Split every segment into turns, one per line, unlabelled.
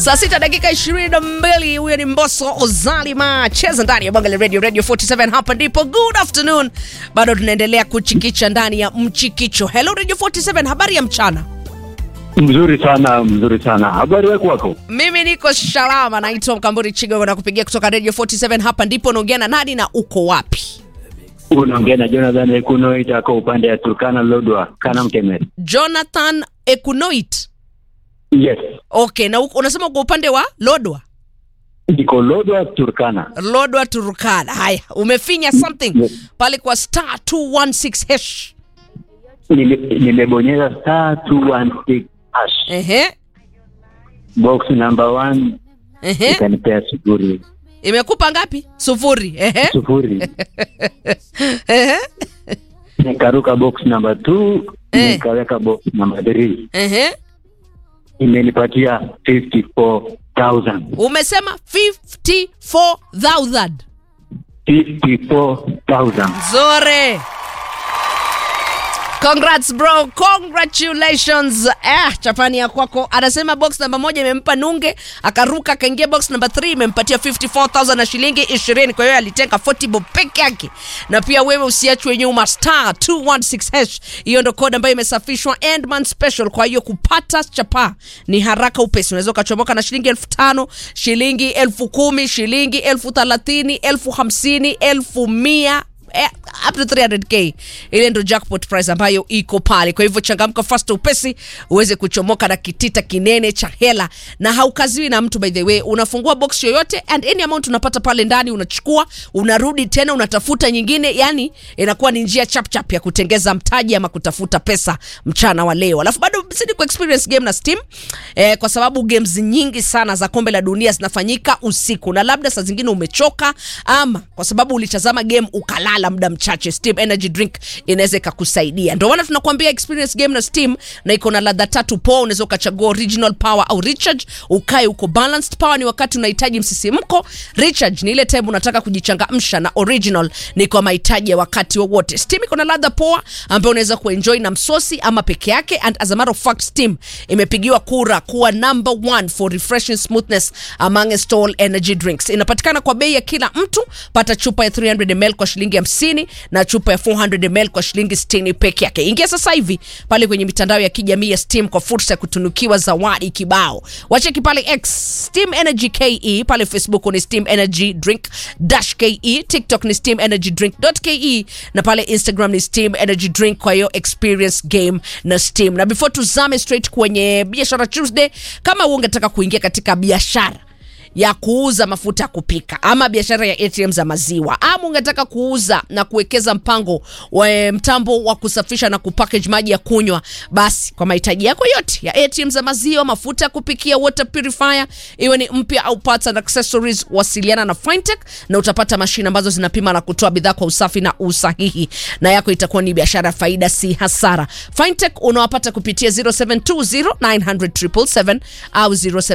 Saa sita dakika ishirini na mbili. Huyo ni Mbosso Ozalima, cheza ndani ya Bonga la Radio, Radio 47. Hapa ndipo good afternoon, bado tunaendelea kuchikicha ndani ya mchikicho. Hello Radio 47, habari ya mchana.
Mzuri sana, mzuri sana. Habari yako wako?
Mimi niko salama, naitwa Mkamburi Chigo na kupigia kutoka Radio 47. Hapa ndipo unaongea na nani na uko wapi?
Unaongea na Jonathan Ekuno itako upande ya Turkana Lodwa, Kana Mkemeri.
Jonathan Ekunoit.
Yes.
Okay, na uko- unasema uko upande wa Lodwa?
Niko Lodwa Turkana.
Lodwa Turkana. Haya, umefinya something
Yes.
pale kwa star 216 hash.
Nime- Nimebonyeza star 216 hash.
Ehe.
Box number 1
Ehe.
ikanipea sufuri.
Imekupa ngapi? Sufuri. Ehe.
Sufuri.
Ehe.
Nikaruka box number 2
Eh.
nikaweka box number 3.
Ehe.
Imenipatia 54,000.
Umesema 54,000.
54,000.
Zore. Congrats bro, congratulations. Eh, chapani ya kwako. Anasema box namba moja imempa nunge, akaruka akaingia box namba 3 imempatia 54,000 na shilingi 20. Kwa hiyo alitenga 40 bob peke yake. Na pia wewe usiachwe nyuma star 216 hash. Hiyo ndo code ambayo imesafishwa Endman special. Kwa hiyo kupata chapa ni haraka upesi. Unaweza ukachomoka na shilingi elfu tano, shilingi elfu kumi, shilingi elfu thelathini, elfu hamsini, elfu mia eh, up to 300k ile ndo jackpot price ambayo iko pale kwa hivyo changamka fast upesi uweze kuchomoka na kitita kinene cha hela na haukaziwi na mtu by the way unafungua box yoyote and any amount unapata pale ndani unachukua unarudi tena unatafuta nyingine yani inakuwa ni njia chap chap ya kutengeza mtaji ama kutafuta pesa mchana wa leo alafu bado zidi ku experience game na steam eh, kwa sababu games nyingi sana za kombe la dunia zinafanyika usiku na labda saa zingine umechoka ama kwa sababu ulitazama game ukalala muda mchache steam energy drink inaweza ikakusaidia ndio maana tunakuambia experience game na steam na iko na ladha tatu poa unaweza ukachagua original power au recharge ukae uko balanced power ni wakati unahitaji msisimko recharge ni ile time unataka kujichangamsha na original ni kwa mahitaji ya wakati wowote steam iko na ladha poa ambayo unaweza kuenjoy na msosi ama peke yake and as a matter of fact steam imepigiwa kura kuwa number one for refreshing smoothness amongst all energy drinks inapatikana kwa bei ya kila mtu pata chupa ya 300 ml kwa shilingi 50 na chupa ya 400 ml kwa shilingi 60 peke yake ingia sasa hivi pale kwenye mitandao ya kijamii ya steam kwa fursa ya kutunukiwa zawadi kibao wacheki pale x steam energy ke pale facebook ni steam energy drink dash ke tiktok ni steam energy drink ke na pale instagram ni steam energy drink kwa hiyo experience game na steam na before tuzame straight kwenye biashara tuesday kama ungetaka kuingia katika biashara ya kuuza mafuta ya kupika ama biashara ya ATM za maziwa ama ungetaka kuuza na kuwekeza mpango wa eh, mtambo wa kusafisha na kupackage maji ya kunywa, basi kwa mahitaji yako yote ya ATM za maziwa, mafuta ya kupikia, water purifier, iwe ni mpya au parts and accessories, wasiliana na Fintech na utapata mashine ambazo zinapima na kutoa bidhaa kwa usafi na usahihi, na yako itakuwa ni biashara faida, si hasara. Fintech unawapata kupitia 0720900777 au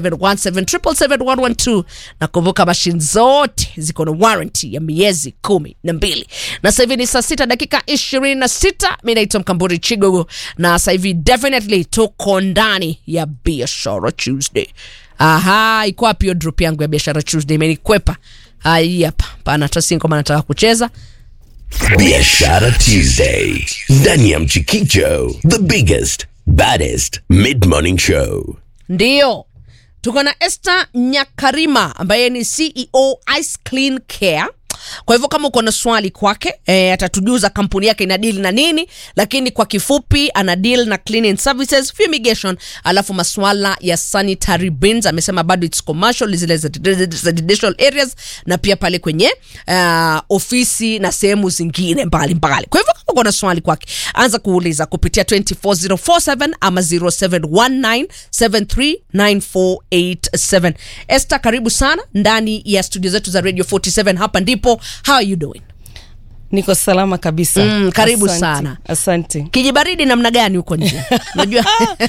0717771112 na kumbuka mashine zote ziko na warranty ya miezi kumi na mbili na sasa hivi ni saa sita dakika ishirini na sita mi naitwa mkamburi chigogo na sasa hivi definitely tuko ndani ya biashara tuesday aha iko wapi hiyo drop yangu ya biashara tuesday imenikwepa Ah, hii hapa pana tasingoma nataka kucheza
Biashara Tuesday ndani ya Mchikicho, the biggest baddest mid morning show.
Ndiyo, tuko na Esther Nyakarima ambaye ni CEO Ice Clean Care. Kwa hivyo kama uko na swali kwake e, atatujuza kampuni yake ina deal na nini, lakini kwa kifupi ana deal na cleaning services, fumigation, alafu maswala ya sanitary bins. Amesema bado it's commercial, zile za za residential areas na pia pale kwenye uh, ofisi na sehemu zingine mbalimbali mbali. Kwa hivyo kama uko na swali kwake, anza kuuliza kupitia 24047 ama 0719739487. Esther, karibu sana ndani ya studio zetu za Radio 47. Hapa ndipo. How are you doing?
niko salama kabisa
Mm, karibu
Asante.
sana.
asante
kijibaridi namna gani huko nje unajua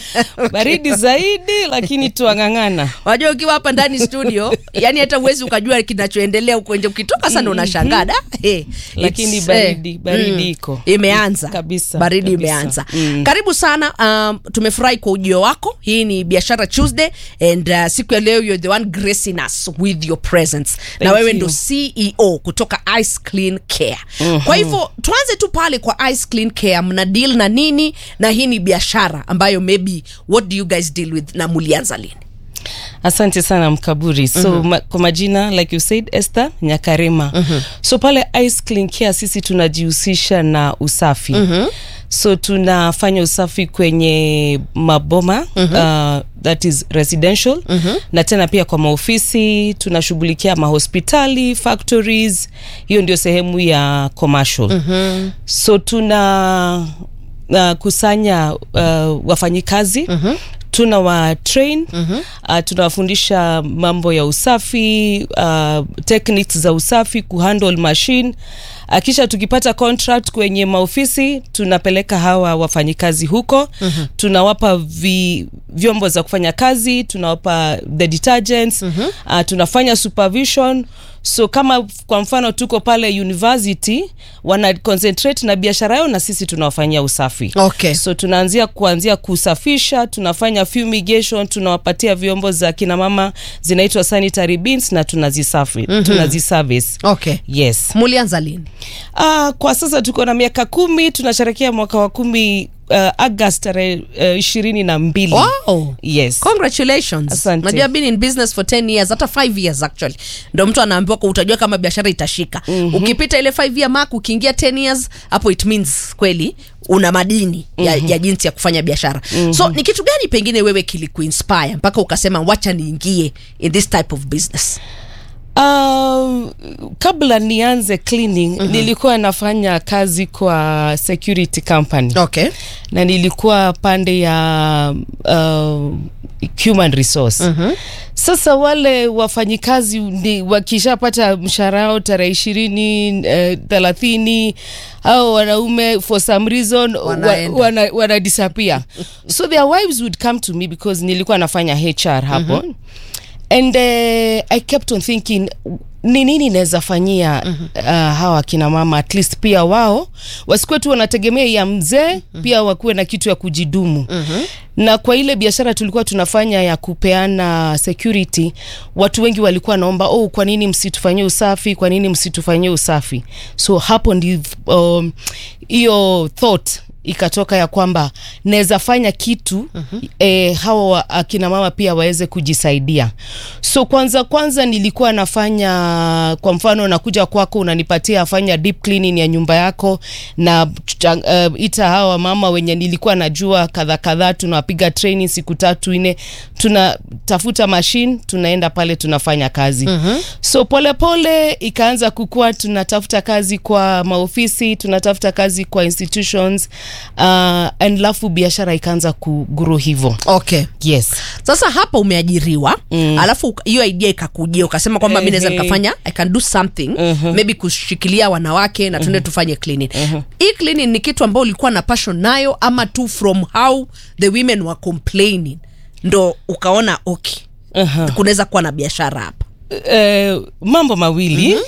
baridi zaidi lakini tuang'ang'ana
wajua ukiwa hapa ndani studio yani hata uwezi ukajua kinachoendelea huko nje ukitoka sana unashangaa da hey,
Lakini
it's,
baridi-
eh,
baridi iko.
imeanza
Kabisa,
baridi
kabisa.
imeanza
Mm.
karibu sana um, tumefurahi kwa ujio wako hii ni biashara tuesday and uh, siku ya leo you're the one gracing us with your presence na
Thank
wewe
you.
ndo ceo kutoka ice clean care kwa hivyo tuanze tu pale kwa ice clean care mna deal na nini na hii ni biashara ambayo maybe what do you guys deal with na mulianza lini
asante sana mkaburi so mm-hmm. ma, kwa majina like you said esther nyakarema mm-hmm. so pale ice clean care sisi tunajihusisha na usafi mm-hmm. so tunafanya usafi kwenye maboma mm-hmm. uh, that is residential mm-hmm. na tena pia kwa maofisi tunashughulikia mahospitali factories hiyo ndio sehemu ya commercial mm-hmm. so tuna uh, kusanya uh, wafanyikazi mm-hmm tuna wa train mm-hmm. uh, tunawafundisha mambo ya usafi uh, techniques za usafi kuhandle machine uh, kisha tukipata contract kwenye maofisi tunapeleka hawa wafanyikazi huko mm-hmm. tunawapa vi, vyombo za kufanya kazi tunawapa the detergents mm-hmm. uh, tunafanya supervision so kama kwa mfano tuko pale university wana concentrate na biashara yao na sisi tunawafanyia usafi
Okay.
so tunaanzia kuanzia kusafisha tunafanya fumigation tunawapatia vyombo za kina mama zinaitwa sanitary bins na tunazisafi mm-hmm. tunaziservice
okay
yes
mulianza lini
uh, kwa sasa tuko na miaka kumi tunasherekea mwaka wa kumi uh, agast tarehe uh, ishirini na mbili
wow
yes
congratulations
Asante.
najua been in business for 10 years hata 5 years actually ndo mtu anaambiwa kwa utajua kama biashara itashika mm-hmm. ukipita ile 5 year mark ukiingia 10 years hapo it means kweli una madini ya, mm-hmm. ya jinsi ya kufanya biashara mm-hmm. so ni kitu gani pengine wewe kilikuinspire mpaka ukasema wacha niingie in this type of business
Uh, kabla nianze cleaning mm-hmm. nilikuwa nafanya kazi kwa security company
okay
na nilikuwa pande ya uh, human resource mm-hmm. sasa wale wafanyikazi ni wakishapata mshahara wao tarehe ishirini eh, thelathini au wanaume for some reason wa,
Wanaenda.
wana, wana disappear so their wives would come to me because nilikuwa nafanya hr hapo mm-hmm. and uh, i kept on thinking ni nini naweza fanyia mm-hmm. uh, hawa kina mama at least pia wao wasikuwe tu wanategemea ya mzee mm-hmm. pia wakuwe na kitu ya kujidumu mm-hmm. na kwa ile biashara tulikuwa tunafanya ya kupeana security watu wengi walikuwa naomba oh kwa nini msitufanyie usafi kwa nini msitufanyie usafi so hapo ndi um, hiyo thought ikatoka ya kwamba naweza fanya kitu uh-huh. eh, hawa wa- akina mama pia waweze kujisaidia so kwanza kwanza nilikuwa nafanya kwa mfano nakuja kwako unanipatia fanya deep cleaning ya nyumba yako na uh, ita hawa mama wenye nilikuwa najua kadha kadhaa tunawapiga training siku tatu nne tunatafuta machine tunaenda pale tunafanya kazi uh-huh. so polepole pole, ikaanza kukua tunatafuta kazi kwa maofisi tunatafuta kazi kwa institutions uh, and lafu biashara ikaanza kuguru hivo
okay
yes
sasa hapa umeajiriwa mm. alafu uka- hiyo idea ikakujia ukasema kwamba mi naweza
Ehe.
nikafanya i can do something uh-huh. maybe kushikilia wanawake na tuende uh-huh. tufanye cleaning uh-huh. hii cleaning ni kitu ambao ulikuwa na passion nayo ama tu from how the women were complaining ndo ukaona okay
uh-huh.
kunaweza kuwa na biashara hapa
uh, mambo mawili mm-hmm.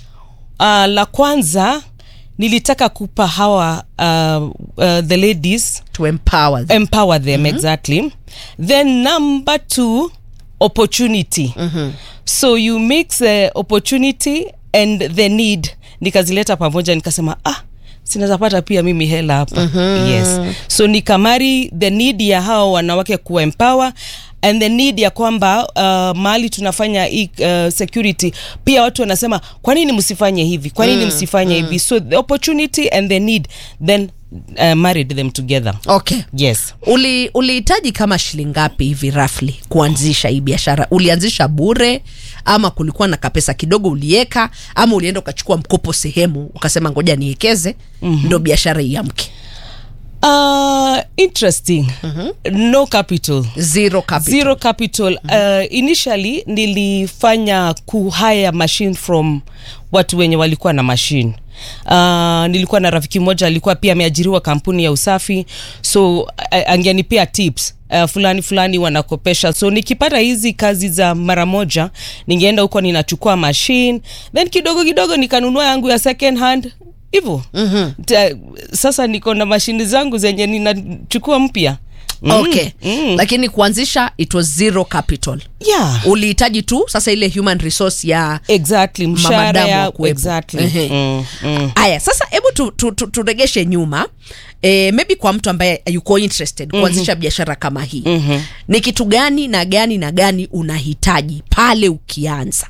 uh, la kwanza nilitaka kupa hawa uh, uh, the ladies
to empower them.
empower them mm-hmm. exactly then number two opportunity mm-hmm. so you mix the opportunity and the need nikazileta pamoja nikasema ah sinaweza pata pia mimi hela hapa mm-hmm. yes so nikamari the need ya hawa wanawake kuwa empower and the need ya kwamba uh, mahali tunafanya hii uh, security pia watu wanasema kwa nini msifanye hivi kwa nini mm, msifanye mm. hivi so the opportunity and the need then uh, married them together
okay
yes
Uli- ulihitaji kama shilingi ngapi hivi roughly kuanzisha hii biashara ulianzisha bure ama kulikuwa na kapesa kidogo ulieka ama ulienda ukachukua mkopo sehemu ukasema ngoja niwekeze mm-hmm. ndo biashara iamke
uh, interesting no capital
zero capital
zero capital uh, initially nilifanya kuhire machine from watu wenye walikuwa na machine Uh, nilikuwa na rafiki mmoja alikuwa pia ameajiriwa kampuni ya usafi so uh, angenipea tips uh, fulani fulani wanakopesha so nikipata hizi kazi za mara moja ningeenda huko ninachukua machine then kidogo kidogo nikanunua yangu ya second hand hivyo mm-hmm. sasa niko na mashini zangu zenye ninachukua mpya Mm,
okay
mm.
lakini kuanzisha it was zero capital
yeah
ulihitaji tu sasa ile human resource ya
exactly mshahara
Mamadamu
ya
wakuwepo.
exactly
Ehe.
mm, mm.
haya sasa hebu tu, tu, tu, turegeshe nyuma e, maybe kwa mtu ambaye yuko interested kuanzisha biashara kama hii mm-hmm. ni kitu gani na gani na gani unahitaji pale ukianza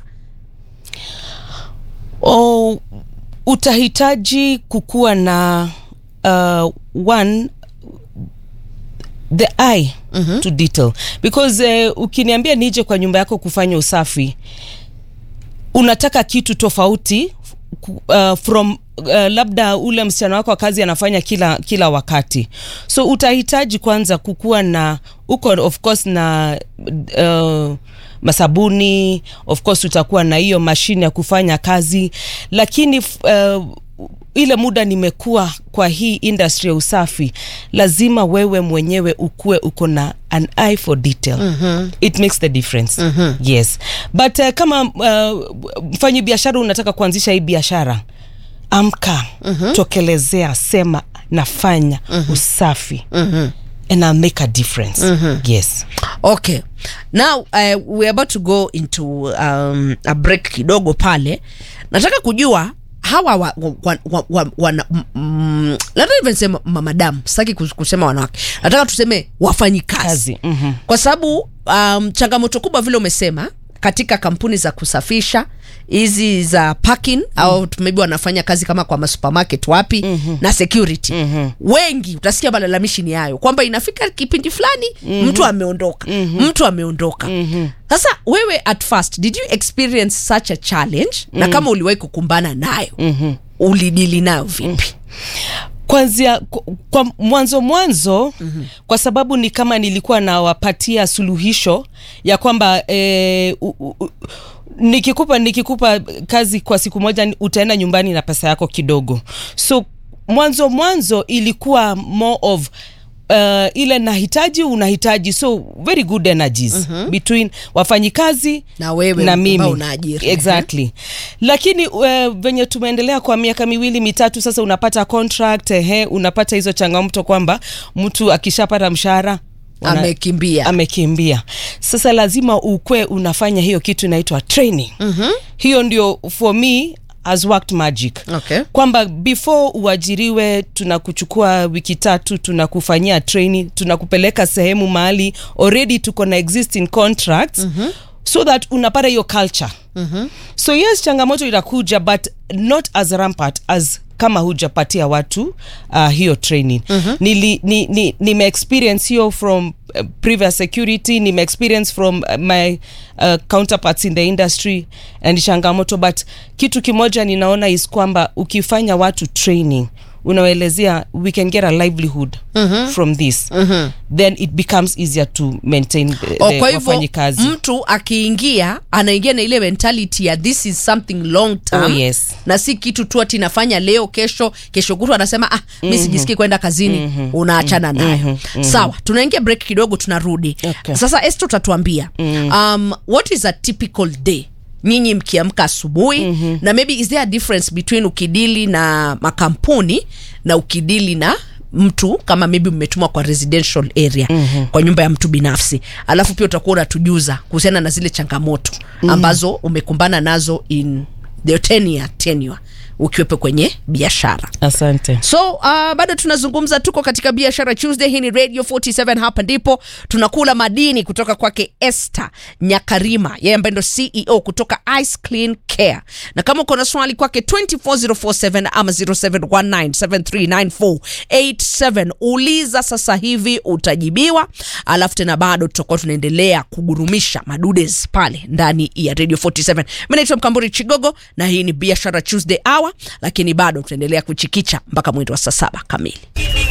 oh, utahitaji kukuwa na uh, one the eye mm-hmm. to detail because uh, ukiniambia nije kwa nyumba yako kufanya usafi unataka kitu tofauti ku- uh, from uh, labda ule msichana wako wa kazi anafanya kila kila wakati so utahitaji kwanza kukuwa na uko of course na uh, masabuni of course utakuwa na hiyo mashine ya kufanya kazi lakini f- uh, ile muda nimekuwa kwa hii industry ya usafi lazima wewe mwenyewe ukuwe uko na an eye for detail mm-hmm. it makes the difference mm-hmm. yes but uh, kama uh, mfanyi biashara unataka kuanzisha hii biashara amka mm-hmm. tokelezea sema nafanya mm-hmm. usafi mm-hmm. and I'll make a difference mm-hmm. yes
okay now uh, we're about to go into um, a break kidogo pale nataka kujua hawa wa, wa, wa, wa, wana- m- mm, labda even sema mamadamu sitaki kus- kusema wanawake nataka tuseme wafanyikazi
Kazi, mhm.
kwa sababu um, changamoto kubwa vile umesema katika kampuni za kusafisha hizi za parking mm. au tu- maybe wanafanya kazi kama kwa masupermarket wapi mm-hmm. na security mm-hmm. wengi utasikia malalamishi ni hayo kwamba inafika kipindi fulani mm-hmm. mtu ameondoka mm-hmm. mtu ameondoka mm-hmm. sasa wewe at first did you experience such a challenge mm-hmm. na kama uliwahi kukumbana nayo mm-hmm. ulidili nayo vipi
kwanzia kwa, kwa mwanzo mwanzo mm-hmm. kwa sababu ni kama nilikuwa nawapatia suluhisho ya kwamba eh, u, u, u, nikikupa nikikupa kazi kwa siku moja ni- utaenda nyumbani na pesa yako kidogo so mwanzo mwanzo ilikuwa more of Uh, ile nahitaji unahitaji so very good energies mm-hmm. between wafanyikazi
Na wewe
na
ambao
mimi
unaajiri.
exactly lakini uh, venye tumeendelea kwa miaka miwili mitatu sasa unapata contract ehe unapata hizo changamoto kwamba mtu akishapata mshahara wana-
Amekimbia.
amekimbia sasa lazima ukwe unafanya hiyo kitu inaitwa training mm-hmm. hiyo ndio for me has worked magic
Okay.
kwamba before uajiriwe tunakuchukua wiki tatu tunakufanyia training tunakupeleka sehemu mahali already tuko na existing contracts mm-hmm. so that unapata hiyo culture mm-hmm. so yes changamoto itakuja but not as rampart as kama hujapatia watu uh, hiyo training mm-hmm. nili, ni, ni, nime experience hiyo from uh, previous security nime experience from uh, my uh, counterparts in the industry and ni changamoto but kitu kimoja ninaona is kwamba ukifanya watu training unawaelezea we can get a livelihood mm-hmm. from this mm-hmm. then it becomes easier to maintain the,
Oh,
the
kwa hivyo
wafanyikazi
mtu akiingia anaingia na ile mentality ya this is something long term
Oh, yes.
na si kitu tu ati nafanya leo kesho kesho kutu anasema ah mi sijisikii kwenda kazini unaachana nayo sawa tunaingia break kidogo tunarudi
Okay.
sasa esto utatuambia um, what is a typical day nyinyi mkiamka asubuhi mm-hmm. na maybe is there a difference between ukidili na makampuni na ukidili na mtu kama maybe mmetumwa kwa residential area mm-hmm. kwa nyumba ya mtu binafsi alafu pia utakuwa unatujuza kuhusiana na zile changamoto mm-hmm. ambazo umekumbana nazo in the 10 year tenure ukiwepo kwenye biashara
asante
so uh, bado tunazungumza tuko katika biashara tuesday hii ni radio 47 hapa ndipo tunakula madini kutoka kwake este nyakarima yeye ambaye ndo ceo kutoka ice clean care na kama uko na swali kwake 24047 ama 0719739487 uliza sasa hivi utajibiwa alafu tena bado tutakuwa tunaendelea kugurumisha madudes pale ndani ya radio 47 mi naitwa mkamburi chigogo na hii ni biashara tuesday hour sawa lakini bado tutaendelea kuchikicha mpaka mwendo wa saa saba kamili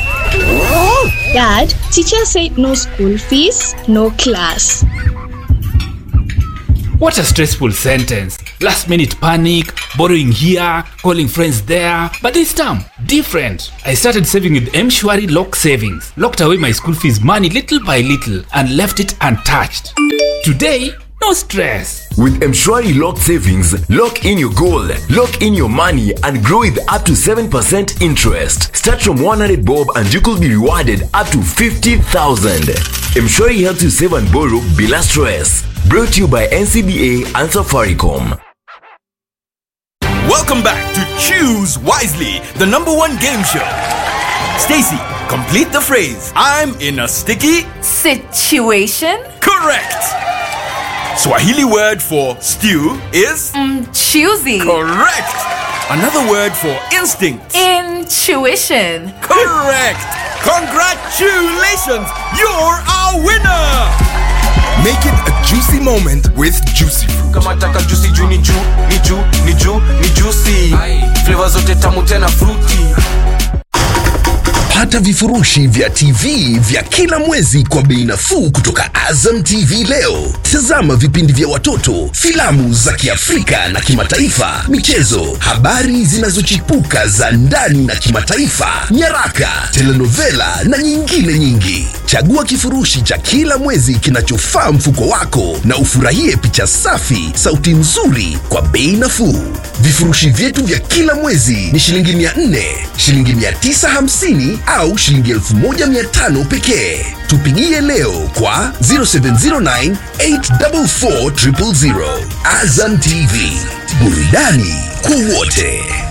Dad, teacher said no school fees, no class.
What a stressful sentence. Last minute panic, borrowing here, calling friends there. But this time, different. I started saving with Mshwari Lock Savings. Locked away my school fees money little by little and left it untouched. Today, no stress.
With Mshwari Lock Savings, lock in your goal, lock in your money, and grow with up to 7% interest. Start from 100 bob and you could be rewarded up to 50,000. Mshwari helps you save and borrow bila stress. Brought to you by NCBA and Safaricom.
Welcome back to Choose Wisely, the number one game show. Stacy, complete the phrase. I'm in a sticky.
Situation?
Correct. Swahili word for stew is
Choosy.
correct. Another word for instinct.
Intuition.
Correct. Congratulations, you're our winner.
Make it a juicy moment with Juicy Fruit.
kama taka juicy juu ni juu ni juu ni juu ni juicy flavor zote tamu tena fruity
Pata vifurushi vya TV vya kila mwezi kwa bei nafuu kutoka Azam TV leo. Tazama vipindi vya watoto, filamu za Kiafrika na kimataifa, michezo, habari zinazochipuka za ndani na kimataifa, nyaraka, telenovela na nyingine nyingi. Chagua kifurushi cha kila mwezi kinachofaa mfuko wako na ufurahie picha safi, sauti nzuri kwa bei nafuu. Vifurushi vyetu vya kila mwezi ni shilingi 400, shilingi 950 au shilingi 1500 pekee. Tupigie leo kwa 0709 844 000. Azam TV, burudani kwa wote.